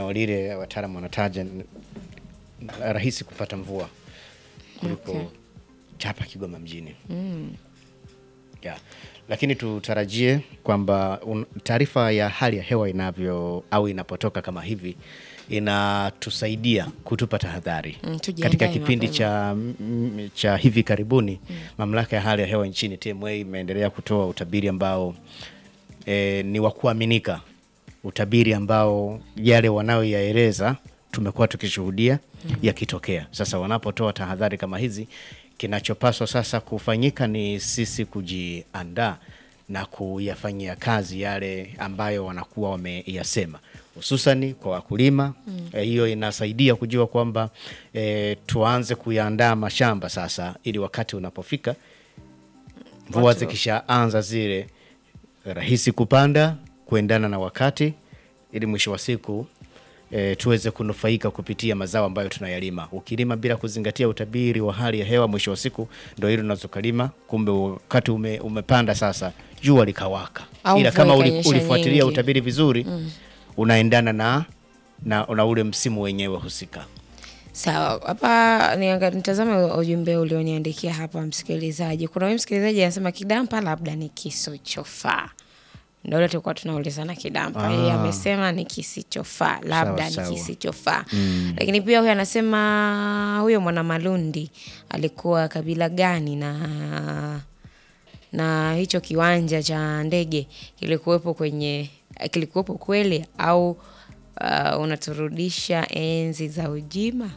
eneo lile wataalamu wanataja ni rahisi kupata mvua kuliko Okay. hapa Kigoma mjini yeah. Lakini tutarajie kwamba un- taarifa ya hali ya hewa inavyo au inapotoka kama hivi inatusaidia kutupa tahadhari Mm, tujiandae katika kipindi mapema. cha, mm, cha hivi karibuni. Mamlaka ya hali ya hewa nchini TMA imeendelea kutoa utabiri ambao e, ni wa kuaminika, utabiri ambao yale wanayoyaeleza tumekuwa tukishuhudia yakitokea. Sasa wanapotoa tahadhari kama hizi, kinachopaswa sasa kufanyika ni sisi kujiandaa na kuyafanyia kazi yale ambayo wanakuwa wameyasema hususani kwa wakulima Eh, hiyo inasaidia kujua kwamba e, tuanze kuyaandaa mashamba sasa, ili wakati unapofika mvua Watu- zikishaanza zile rahisi kupanda kuendana na wakati, ili mwisho wa siku e, tuweze kunufaika kupitia mazao ambayo tunayalima. Ukilima bila kuzingatia utabiri wa hali ya hewa, mwisho wa siku ndo hilo unaweza ukalima, kumbe wakati ume, umepanda sasa jua likawaka, Au ila mvua kama uli, ikanyesha ulifuatilia nyingi. utabiri vizuri unaendana na, na, na ule msimu wenyewe husika. Sawa, hapa nianga- nitazame ujumbe ulioniandikia hapa msikilizaji. Kuna huyu msikilizaji anasema kidampa labda ni kisichofaa. Ndio ile tulikuwa tunaulizana kidampa. Yeye amesema ni kisichofaa, labda Sawa, ni sawa. kisichofaa. Lakini pia huyu anasema huyo mwana Malundi alikuwa kabila gani na na hicho kiwanja cha ndege kilikuwepo kwenye kilikuwepo kweli au uh, unaturudisha enzi za ujima?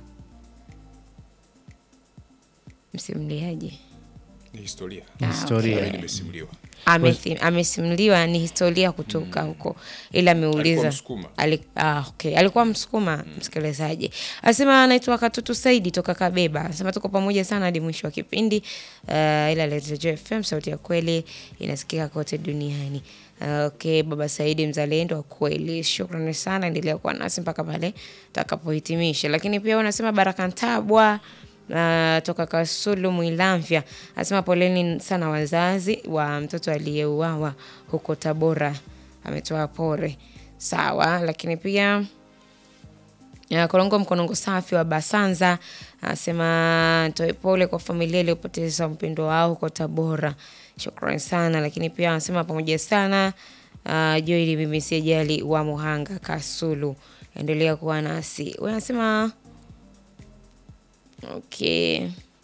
Msimuliaji Ni historia. Historia. Mimi nimesimuliwa. Amethi- amesimuliwa ni historia kutoka huko, ila ameuliza Alikuwa Msukuma. Ali, ah, okay. Alikuwa Msukuma msikilizaji. Anasema anaitwa Katutu Saidi toka Kabeba. Anasema tuko pamoja sana hadi mwisho wa kipindi. Uh, ila Leta Joy FM sauti ya kweli inasikika kote duniani. Uh, okay, Baba Saidi mzalendo wa kweli. Shukrani sana, endelea kuwa nasi mpaka pale takapohitimisha. Lakini pia unasema Baraka Ntabwa Uh, toka Kasulu Mwilamvya anasema poleni sana wazazi wa mtoto aliyeuawa huko Tabora, ametoa pore. Sawa, lakini pia ya, Kolongo Mkonongo safi wa Basanza anasema toe pole kwa familia iliyopoteza mpendo wao huko Tabora. Shukrani sana, lakini pia anasema pamoja sana uh, Joeli mimi si ajali wa Muhanga Kasulu, endelea kuwa nasi. Wewe anasema Okay.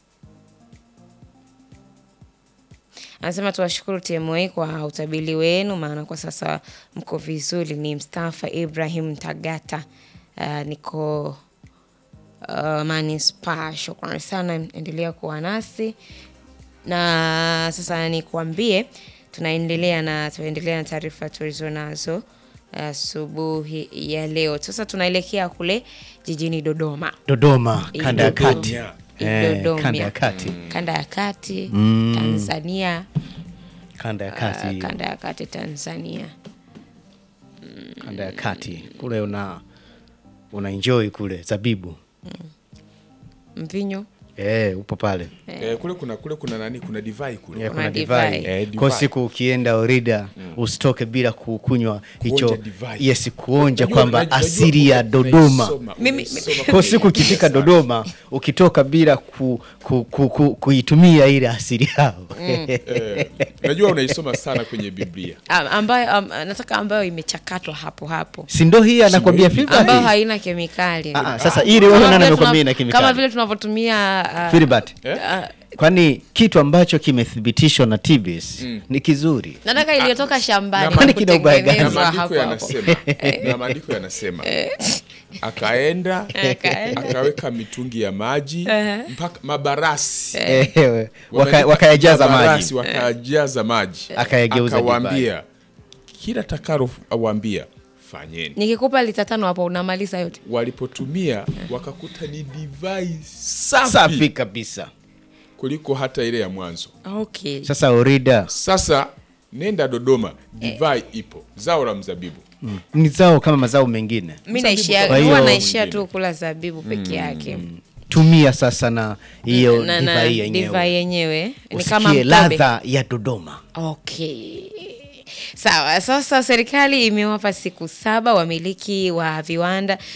Anasema tuwashukuru TMA kwa utabiri wenu, maana kwa sasa mko vizuri. Ni Mstafa Ibrahim Tagata, uh, niko uh, manispa. Shukrani sana, endelea kuwa nasi na sasa nikuambie, tunaendelea na tunaendelea na taarifa tulizo nazo asubuhi ya leo. Sasa tunaelekea kule jijini Dodoma. Dodoma, kanda ya Dodoma. kati. Yeah. Eh, Dodoma. kanda ya kati. kanda ya kati Tanzania, Kanda ya uh, kati. kanda ya kati Tanzania. kanda ya kati kule una una enjoy kule zabibu Mvinyo eh, upo pale Eh, kule kuna kule kuna nani? Kuna divai kule. yeah, Kuna kuna divai. divai Eh, kwa divai. siku ukienda Orida usitoke bila kukunywa hicho divai. yes kuonja Unajua- kwamba unajua- asili ya unajua- Dodoma unaisoma- Mimi- unaisoma kwa kwenye siku ukifika Biblia Dodoma ukitoka bila ku, ku, ku, ku, kuitumia ile asili yao Eh, Unajua unaisoma sana kwenye Biblia. Am- ambayo am, nataka ambayo imechakatwa hapo hapo si ndo hii anakwambia hii? Filbert? ambayo haina kemikali Ah, ah, sasa ili Kama wewe vile nani tuna- amekwambia ina kama kemikali vile tunavyotumia uh, Filbert Eh? kwani kitu ambacho kimethibitishwa na TBS ni kizuri nataka iliyotoka shambani Kwani kina ubaya gani? Na kutengenezwa hapo maandiko hapo. yanasema, na maandiko yanasema akaenda Akaenda. akaweka mitungi ya maji mpaka mabarasi Ehe, waka- Wameandika wakayajaza mabarasi, maji wakayajaza maji Akayageuza akawaambia kila takalo awambia fanyeni nikikupa lita tano hapo unamaliza yote walipotumia wakakuta ni divai safi, safi kabisa kuliko hata ile ya mwanzo okay sasa orida sasa nenda dodoma divai ipo zao la mzabibu ni zao kama mazao mengine mi naishia Kwa huwa hiyo- naishia tu kula zabibu peke yake tumia sasa na hiyo na, na divai divai yenyewe yenyewe ni kama usikie mtobe ladha ya dodoma Okay. Sawa, sasa serikali imewapa siku saba wamiliki wa viwanda